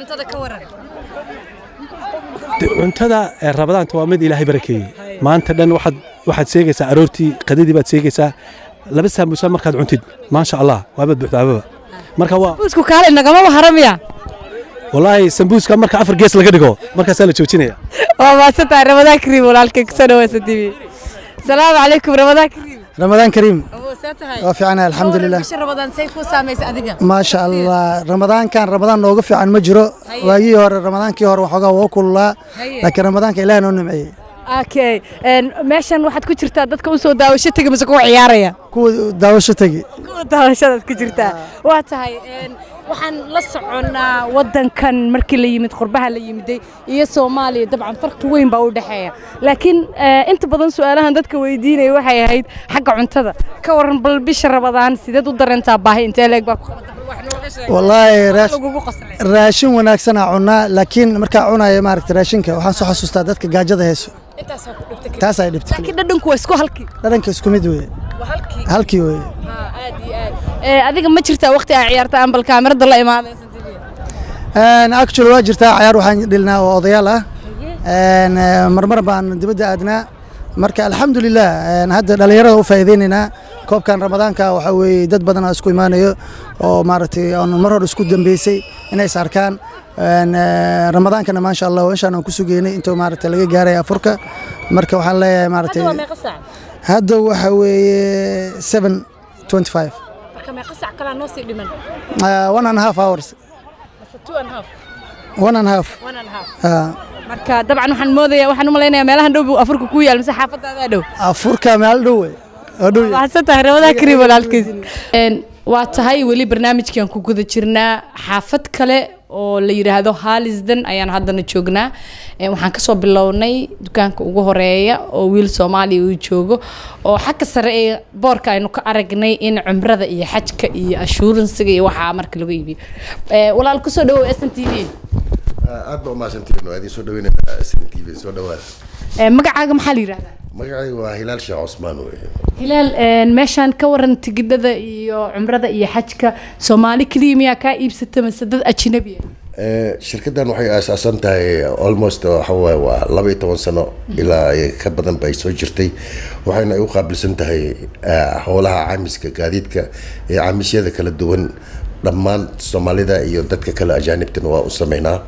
De- cuntada ee rabadaanta waa mid ilaahay barakeeyey maanta dhan waxaad waxaad seegaysaa aroortii qadadii baad seegaysaa laba saamusa markaad cuntid maasha allah waabad buuxdaababa marka waa isku kaale nagamaba haramaya walaahi sambuuska marka afar gees laga dhigo markaasaa la joojinaya waa mahadsantahay ramadaan kariim walaalkay kusoo dhaweysa tv salaamu calaykum ramadaan kariim ramadaan kariim see tahay waa fiicanahay alxamdulilah bisha ramadaan say kuu saamaysa adiga maasha allah ramadaankan ramadaan nooga fiican ma jiro waagii hore ramadaankii hore waxoogaa waa kululaa Haye. laakiin ramadaanka ilaah noo nimceeyey okay een, meeshan waxaad ku jirtaa dadka usoo daawasho tegi mise kuwa ciyaaraya kuwa daawasho tegi kuwa daawashadaad ku jirtaa waa tahay een, waxaan la soconnaa waddankan markii la yimid qurbaha la yimiday iyo soomaaliya dabcan farqi weyn baa u dhexeeya laakiin eh, inta badan su-aalahan dadka weydiinaya waxay ahayd xagga cuntada ka waran bal bisha rabadaan sideed u dareentaa baahi intee leeg baa ku qabata wallaahi raash- lagugu qoslay raashin wanaagsanaa cunaa laakiin markaa cunaya maaragta raashinka waxaan soo xasuustaa dadka gaajada heeso intaasoo ku dhibta taas ay dhibtay laakiin dhadhanku waa isku halkii dhadhanka isku mid weye waa halkii halkii weye aad iyo aad Eh, adiga ma jirtaa waqti aa ciyaarta aan bal kaamirada la imaadaysa actually waa jirtaa cayaar waxaan dhilnaa oo odayaal ah Een, eh, marmar baan dibadda aadnaa marka alxamdulilah een, hadda dhallinyarada u faa'iideynaynaa koobkan ramadaanka waxaa weeye dad badan oo isku imaanayo oo maaragtay aan mar hore isku dambeysay inay is arkaan Een, eh, ramadaankana maasha allah inshaan aan ku sugeynay intuu maaragtay laga gaaray afurka marka waxaan leeyahay maaragtay hadda waa meeqa saac hadda waxa weeye seven twenty five marka meeqa saac kalaa noo sii dhiman one and a half hours Mise two and a half one and a half one and a half Ah. marka dabcan waxaan moodaya waxaan u malaynayaa meelahan dhow buu afurka ku yaal mise xaafadaadaa dhow afurka meel dhow wey oo dhow waxaadsan tahay rabadaa kariim walaalkiis waa tahay weli barnaamijkan ku guda jirnaa xaafad kale oo la yidhaahdo haalisden ayaan haddana joognaa Eh, waxaan kasoo bilownay dukaanka ugu horeeya oo wiil soomaaliya uu joogo oo xagga sare ee boorka aynu ka aragnay in cumrada iyo xajka iyo ashuuransiga iyo waxaa marka lagu iibiyo Eh, walaal kusoo dhawow s n t v aad baa umahadsantihiin waa idin soo dhaweynayna sn t v soo dhawaada Eh, magacaaga maxaa la yidhahdaa magacaygu waa hilaal sheekh cusmaan weye hilaal een, meeshaan ka waran tigidhada iyo cumrada iyo xajka soomaali keliya miyaa kaa iibsata mise dad ajnabi ah Eh, shirkaddan waxay aasaasan tahay almost waxa waaye waa laba iyo toban sano ilaa ay ka badan bay soo jirtay waxayna ay u qaabilsan tahay eh, howlaha caamiska gaadiidka iyo caamisyada kala duwan dhammaan soomaalida iyo dadka kale ajaanibtana waa u sameynaa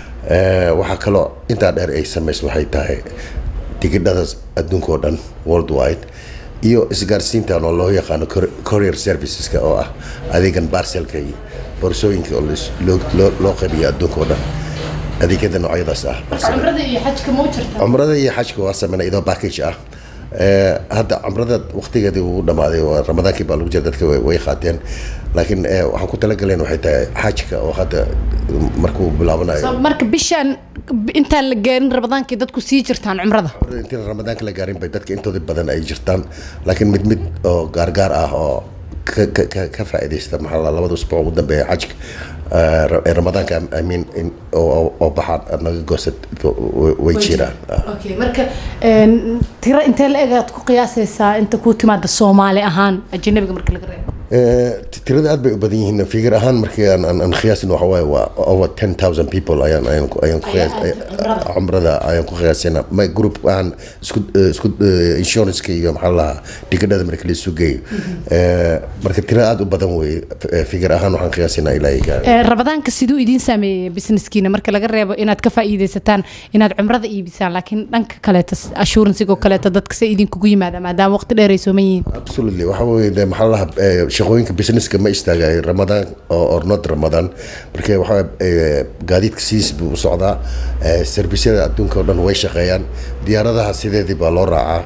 Eh, waxaa kaloo intaa dheer ay samayso waxay tahay tigidhada adduunka oo dhan worldwide iyo isgaarsiintan oo loo yaqaano cour- courier serviceska oo ah adeegan baarselka iyo boorsooyinka oo lais- loo- loo- loo qabiyo adduunka oo dhan adeegyada noocyadaas ah cumrada iyo xajka ma u jirta cumrada iyo xajka waa sameynay idoo package ah Eh, hadda cumrada waqtigeedii uu dhamaaday waa ramadaankii baa lagu jira dadka way way qaateen laakiin eh, waxaan ku talagaleen waxay tahay xajka oo hadda markuu bilaabanayo So, marka bishaan intaan la gaarin rabadaankii dadku sii jirtaan cumrada intii ramadaanka la gaarin bay dadka intooda badan ay jirtaan laakiin mid mid oo gaargaar ah oo ka ka- ka ka faa'iidaysta maxaa la labada usbuuc ugu dambeeya xajka eh, ra- ee ramadaanka I mean in oo oo- oo baxaan naga goosad way- way jiraan okay marka een, tiro intee la egaad ku qiyaasaysaa inta kuu timaada soomaali ahaan ajanabiga marka laga reebo Eh, ti- tirada aad bay u badan yihiin figar ahaan markii aan aan- aan qiyaasin waxa waaye waa over ten thousand people ayaan ayaan ku- ayaan ku qiyaas ay- cumrada ayaan ku qiyaasina ma group aan isku eh, isku eh, insurance-ka iyo maxaa la dhahaa tigidhada marka la isu geeyo Eh, marka tiro aad u badan weeye Eh, figar ahaan waxaan qiyaasinaa ilaa ay gaaro Ee, rabadaanka siduu idiin saameeyey businesskiina marka laga reebo inaad ka faa'iidaysataan inaad cumrada iibisaan laakiin dhanka kaleeta assuransigoo kaleeta dadka se idinkugu yimaada maadaama waqti dheer ay sooman yihiin absolutely waxa weeye de maxaa la dhahaa eh, shaqooyinka businesska ma istaagayo ramadaan oo or not ramadaan marka waxa eh, gaadiidka siis buu u socdaa eh, servisyada adduunka oo dhan way shaqeeyaan diyaaradaha sideedii baa loo raacaa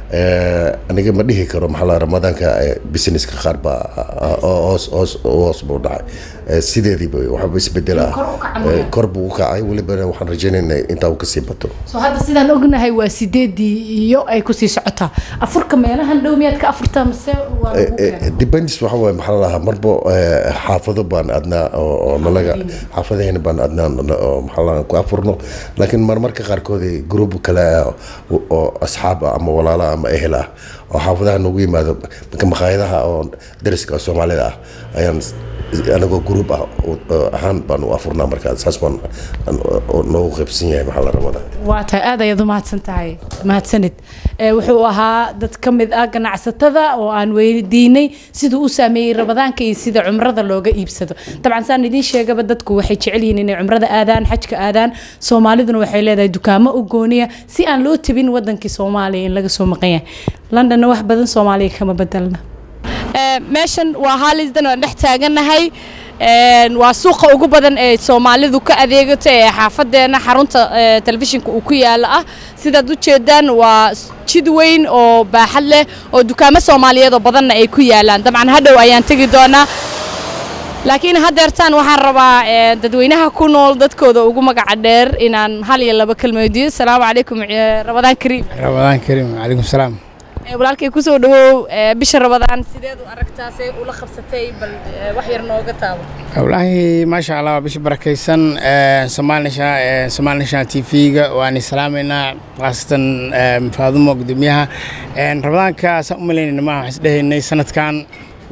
Eh, aniga ma dhihi karo maxaa la dhahaa ramadaanka eh, businesska qaar baa ah, oo hoos hoos hoos buu dhacay Eh, sideediiba waxba isbedel ah Kor u kaca Eh, mooyaane. kor buu u kacay welibana waxaan rajaynaynaa intaa uu kasii bato soo hadda sidaan ognahay waa sideedii iyo ay kusii socotaa afurka meelahan dhow miyaad ka afurtaa mase waa lagu keenaa? depends waxa waaye maxaa la dhahaa marba eh, xaafado baan adnaa oo oo nalaga xaafadaheena baan adnaa oo maxaa la dhahaa ku afurno laakiin marmarka qaarkood eh, group kale ah oo- oo asxaab ah ama walaala ah ama ehel ah oo xaafadaha nagu yimaado marka maqaayadaha oo dariska oo soomaalida ah ayaan s- anagoo group ah oo- oo ahaan baan u afurnaa marka saas baan aan- oo noogu qaybsan yahay maxaa la rabaa waa tahay aad ayaad u mahadsan tahay mahadsanid Ee, wuxuu ahaa dad ka mid ah ganacsatada oo aan weydiinay siduu u saameeyey rabadaanka iyo sida cumrada looga iibsado dabcan saan idiin sheegaba dadku waxay jecel yihiin inay cumrada aadaan xajka aadaan soomaaliduna waxay leedahay dukaamo u gooniya si aan loo tabin wadankii soomaaliya in laga soo maqan yahay londonna wax badan soomaaliya kama bedelna meeshan waa haalisdan aan dhex taagannahay Een, waa suuqa ugu badan ee soomaalidu ka adeegato ee xaafadeena xarunta ee, telefishinka uu ku yaala ah sidaad u jeedaan waa s- jid weyn oo baaxad leh oo dukaamo soomaaliyeed oo badanna ay ku yaalaan dabcan hadhow ayaan tegi doonaa laakiin haddeertaan waxaan rabaa ee, dadweynaha ku nool dadkooda ugu magaca dheer inaan hal iyo laba kelma weydiiyo asalaamu calaykum ee, rabadaan kariim رمضان كريم عليكم السلام Ee, walaalkay kusoo dhawow ee, bisha rabadaan sideed u aragtaa see ula qabsatay bal ee, wax yar nooga taabo والله ما شاء الله بش بركيسن سومال نشا سومال نشا تي في واني سلامنا خاصة فاضمو قدميها رمضان كاس أملين ما حسده إن سنة كان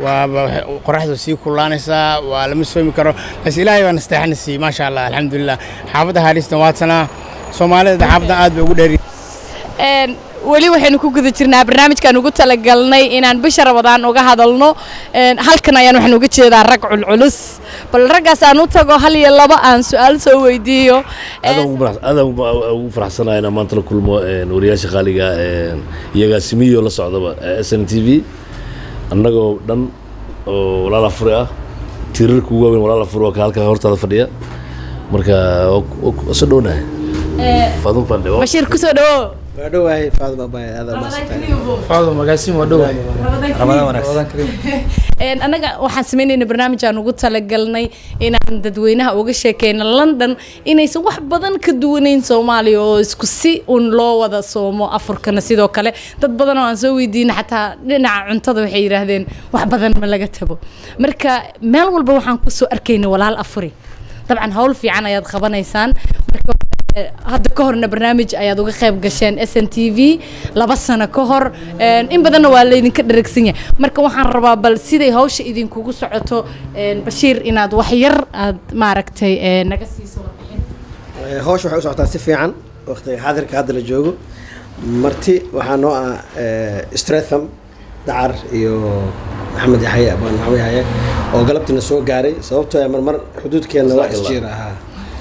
وقرحته سي كلانسا ولم يسوي كرو بس إلهي ونستحنسي ما شاء الله الحمد لله حافظة هاريس نواتنا سومالي حافظة آد بقول Een, weli waxaynu ku guda jirnaa barnaamijkaan ugu talagalnay inaan bisha rabadaan uga hadalno Een, halkan ayaan waxaan uga jeedaa rag culculus bal raggaas aan u tago hal iyo laba aan su-aal soo weydiiyo aadaan ugu farax- aadaan ugu- ugu faraxsanahay inaan maanta la kulmo een, wariyaasha qaaliga een, iyo agaasimiyo la socdaba ee s n t v annagoo dhan oo walaal afuri ah tiirarka ugu waaweyn walaal afuri oo ka halkaa hortaada fadhiya marka waa soo dhownahay faadun fandhe waa- bashiir kusoo dhawo waa dhowahay faaduma baay aad Faaduma, magaasin waa dhowahay Ramadaan wanaagsan. Een, annaga waxaan sameynayna barnaamij aan ugu talagalnay inaan dadweynaha uga sheekeyno london inaysan wax badan ka duwaneyn soomaaliya oo isku si un loo wada soomo afurkana sidoo kale dad badan oo aan soo weydiina xataa dhinaca cuntada waxay yidhaahdeen wax badan ma laga tago marka meel walba waxaan kusoo arkayna walaal afuri dabcan hawl fiican ayaad qabanaysaan marka Ee, hadda ka horna barnaamij ayaad uga qayb gasheen s n t v laba sano ka hor Een, in badanna waa laydinka dharagsan yahay marka waxaan rabaa bal siday hawsha idinkugu socoto een, bashiir inaad wax yar aad maaragtay ee, naga siiso Eh, hawsha waxay u socotaa si fiican waqtiga xaadirka hadda la joogo marti waxaa noo ah eh, stratham dacar iyo maxamed yaxye abaan maxamed yaxye oo galabtiina soo gaaray sababtoo ah marmar xuduudkeena waa isjiir ahaa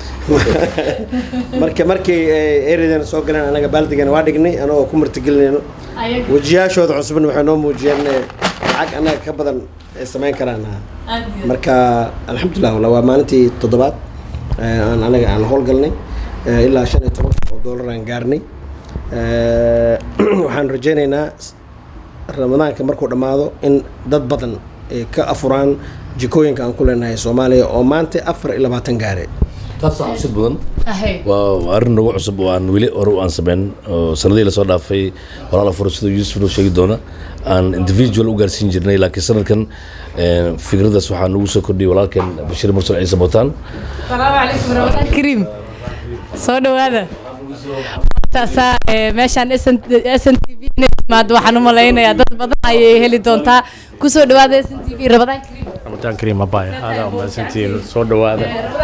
marka markii ereydana soo galeen anaga baaldigeena waa dhignay anagoo ku martigelinayno wejiyaashooda cusubna waxay noo muujiyeen eh, lacag annaga ka badan ay samayn karaan marka alxamdulilah wala waa maalintii toddobaad eh, aan anaga aan howlgalnay eh, ilaa shan iyo toban oo doolar aan gaarnay Eh, waxaan rajaynaynaa s- ramadaanka markuu dhammaado in dad badan ay ka afuraan jikooyinka aan ku leenahay soomaaliya oo maanta afar iyo labaatan gaare taas waxaa xusid badan waa waa arrin nagu cusub oo aan weli hore u aan sameyn oo sanadihii lasoo dhaafay walaala furo siduu yuusuf noo sheegi doona aan individual u gaarsiin jirnay laakiin sanadkan eh, fikraddaas waxaa nagu soo kordhiyay walaalkeen bashiir mursal ciise bootaan salaamu calaykum ramadaan kariim soo dhawaada taasaa ee, meeshaan s n t v inay timaado waxaan u malaynayaa dad badan ayay heli doontaa kusoo dhawaada s n t v ramadaan kariim رمضان كريم أبايا هذا أم سنتين صود هذا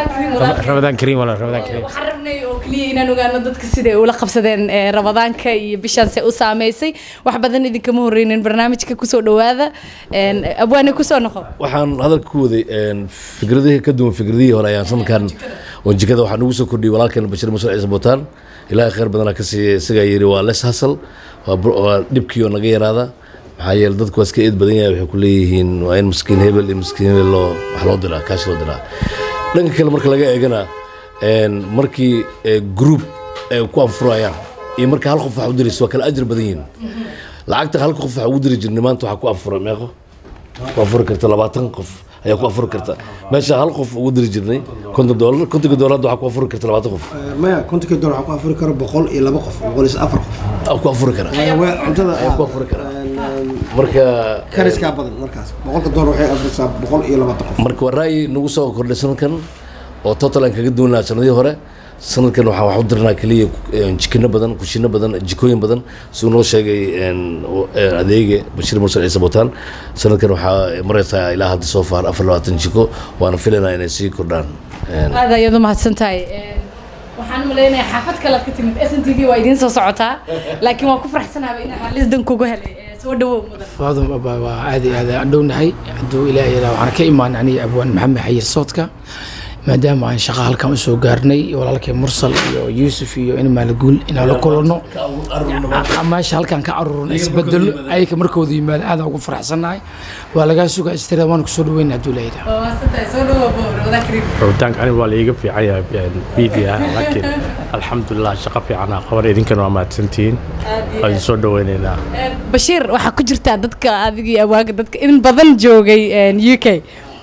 رمضان كريم ولا رمضان كريم waxaan rabnay oo keliya inaan ogaano dadka sida ay ula qabsadeen ee, ramadaanka iyo bishaan se u saameysay wax badan idinkama horreynin barnaamijka kusoo dhawaada Een, abwaane kusoo noqo waxaan hadalka ku waday een, fikradihii ka duwan fikradihii hore ayaan sanadkan oo jikada waxaa nagu soo kordhiyay walaalkeen bashiir mursal ciise bootaan ilaahay khayr badanaa ka siiya isagaa yidhi waa les hasal waa bur- waa dhibkii oo naga yaraada maxaa yeele dadku waa iska eed badan yahay waxay ku leeyihiin waa in miskiin hebel iyo miskiin hebel loo wax loo diraa kaash loo diraa dhanka kale marka laga eegana een, markii eh, group ay ku anfurayaan iyo marka hal qof wax u diraysa waa kala ajir badan yihiin lacagta halka qof waxa ugu diri jirnay maanta waxaa ku anfura meeqo ku afuri karta labaatan qof ayaa ku afuri karta meesha hal qof ugu diri jirnay konton doolar kontonka doolar hadda waxaa ku afuri karta labaatan qof maya kontonkii dolar waxaa ku afuri karo boqol iyo laba qof boqol iyo afar qof aa ku afuri kara Waa- waa cuntada ayaa ku afuri kara marka kariskaa badan markaas boqolka dolar waxay afrisaa boqol iyo labaatan qof marka waa ra'yi nagu soo kordhay sanadkan oo total aan kaga duwan lahaa sanadihii hore sanadkan waxaan wax u dirnaa keliya een, jikino badan kushino badan jikooyin badan siduu noo sheegay een, o- een, adeege bashiir mursal ciise bootaan sanadkan waxaa maraysaa ilaa hadda soo faar afar labaatan jiko waana filaynaa inay sii kordhaan Een, aad ayaad u mahadsan tahay Een, waxaan u malaynayaa xaafad kale aad ka timid s n t v waa idiin soo socotaa laakiin waan ku faraxsanaaba inaan xalisdan kugu helay Ee, soo dhawow mudan faadum abaa waa aad iyo aad aan dhownahay hadduu ilaahay yadaa waxaan ka imaan aniga abwaan maxamed xayir soodka maadaama aan shaqa halkan usoo gaarnay walaalkay mursal iyo yuusuf iyo in maalaguul inaan la kulanno meesha halkan ka aruurno isbedelo ayaka markooda yimaado aadaan ugu faraxsannahay waa lagaa sugaa istira waan kusoo dhaweyna hadduu ilaahay yadaa waa mahadsan tahay soo dhawow ramadaan kariim رمضان كريم ولا يقف في عيا بيديا لكن الحمد لله شقة في عنا خبر إذن كانوا ما تنتين هذه صود ويننا bashiir waxaa ku jirtaa dadka adigii awaaga dadka in badan joogay een, u k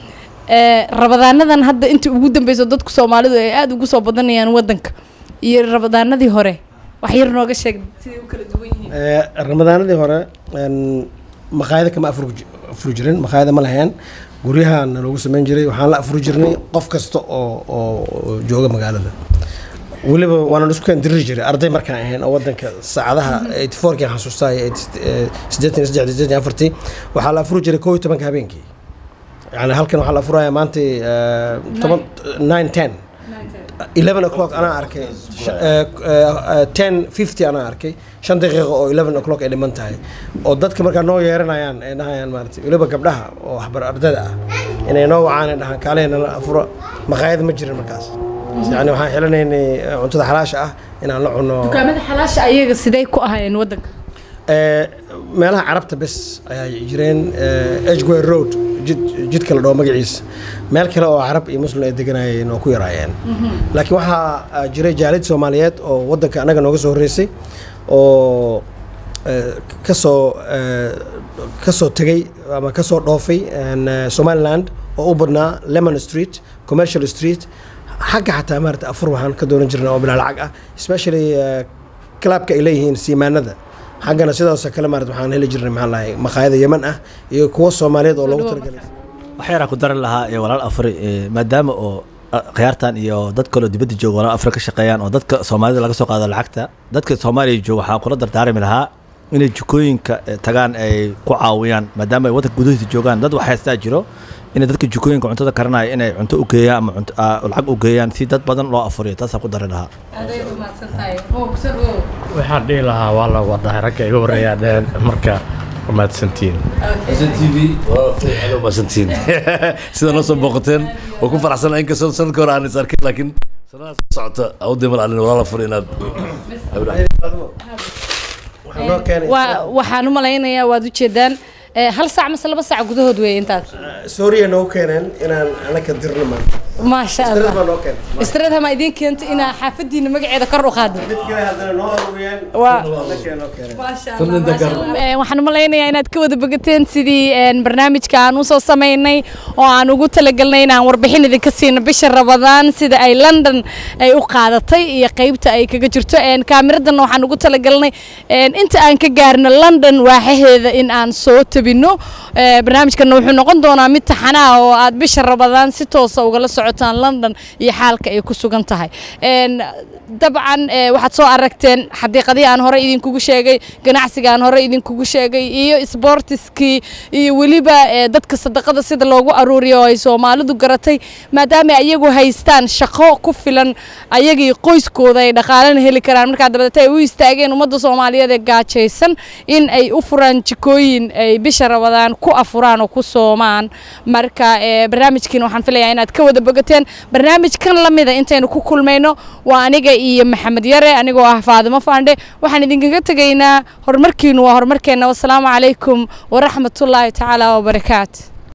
Ee, rabadaanadan hadda inta ugu dambeyso dadku soomaalidu ay aada ugu soo badanayaan wadanka iyo rabadaanadii hore wax yar nooga sheeg siday u kala duwan yihiin Eh, ramadaanadii hore een, maqaayada kama afuri ji- afuri jirin maqaayada ma lahayn guryahan loogu samayn jiray waxaan la afuri jirnay qof kasta oo oo oo jooga magaalada weliba waana isku keen diri jiray arday markaan ahayn oo wadanka saacadaha 84kii aan xasuustaa iyo 83 siddeetan afartii waxaa la afuri jiray koo iyo tobanka habeenkii yani halkan waxaa la afurayaa maanta eh, toban nine ten 11 o'clock anaa arkay Sh- eh, eh, eh, 10 50 anaa arkay shan daqiiqo oo 11 o'clock ay dhiman tahay oo dadka markaa noo yeeranayaan ay dhahayaan maarata weliba gabdhaha oo waxbar ardada ah inay noo wacaan ay dhahaan kaalehna la afuro maqaayad ma jirin markaas yani waxaan xilanaynay eh, cuntada xalaasha ah inaan la cuno dukaamada xalaasha ayaga sidee ku ahayeen wadanka Eh, meelaha carabta bes ayaa jireen eh, edgware road jid jidka la dhaho magaciisa meel kale oo carab iyo muslim ay deganayeen oo ku yaraayeen laakiin waxaa ah, jiray jaalid soomaaliyeed oo wadanka annaga nooga soo horreysay oo eh, kasoo eh, kasoo tegey ama kasoo dhoofay een, eh, somaliland oo u badnaa lemon street commercial street xagga xataa maarata afur waxaan ka doonan jirnay oo bilaa lacag ah especially eh, clubka ay leeyihiin siimaanada xaggana sidaasoo kale maarata waxaan heli jirnay maxaa lahay maqaayada yeman ah iyo kuwo soomaaliyeed oo loogu talagalay waxyaaraa ku daran lahaa ee walaal afri ee, maadaama oo khiyaartan iyo dad kaloo dibadda jooga walaal afrika ka shaqeeyaan oo dadka soomaalida laga soo qaado lacagta dadka soomaaliya jooga waxaa kula dardaarmi lahaa inay jikooyinka eh, tagaan ay ku caawiyaan maadaama ay waddanka gudahiisa joogaan dad wax haystaa jiro inay dadka jikooyinka cuntada karanaya inay cunto u geeyaan ama cunto- ah, lacag u geeyaan si dad badan loo afuriyo taasaa ku dari lahaa waxaan dhihi lahaa waa la wadahay ragga iga horeeyaa dheen marka waa mahadsantihiin SNTV waa fiican oo maasantiin sida noo soo booqateen oo ku faraxsan inkastoo sanadka hore aan is arkin laakiin sanadaha soo socota awdii mal alin walaala fur inaad Waa- waxaan u malaynayaa waad ujeedaan eh, hal saac mase laba saac gudahood weeye intaas sooriya noo keeneen inaan anaka dirno maanta maasha Istirad baa noo allah keenay istrad hama idiin keento inaa xaafadiina magaceeda kor u qaado mid kale haddana noo aruuriyeen Waa- anaka noo keeneen Eh, waxaan u malaynayaa inaad ka wada bogateen sidii een, barnaamijka aan usoo samaynay oo aan ugu talagalnay inaan warbixin idinka siino bisha rabadaan sida ay london ay u qaadatay iyo qeybta ay kaga jirto Een, kaamiradanna waxaan ugu talagalnay een, inta aan ka gaarno london waaxaheeda in aan soo tabino Eh, barnaamijkana wuxuu noqon doonaa mid taxanaa oo aad bisha rabadaan si toosa ugala socotaan london iyo xaalka ay ku sugan tahay Een, dabcan eh, waxaad soo aragteen xadiiqadii aan hore idinkugu sheegay ganacsiga aan hore idinkugu sheegay iyo isboortiskii iyo weliba eh, dadka sadaqada sida loogu aruuriyo oo ay soomaalidu garatay maadaama ay iyagu haystaan shaqo ku filan ayagii qoyskooda ay dhaqaalena heli karaan markaa dabadeeta ay u istaageen ummadda soomaaliyeed ee gaajaysan in ay u furaan jikooyin ay bisha rabadaan ku afuraan oo ku soomaan marka eh, barnaamijkiina waxaan filayaa inaad ka wada bogateen barnaamijkan lamida intaynu ku kulmayno waa aniga iyo maxamed yare anigoo ah faadimo faandhe waxaan idinkaga tegaynaa horumarkiinu waa horumarkeenna wasalaamu calaykum waraxmatullaahi tacaala wabarakaatu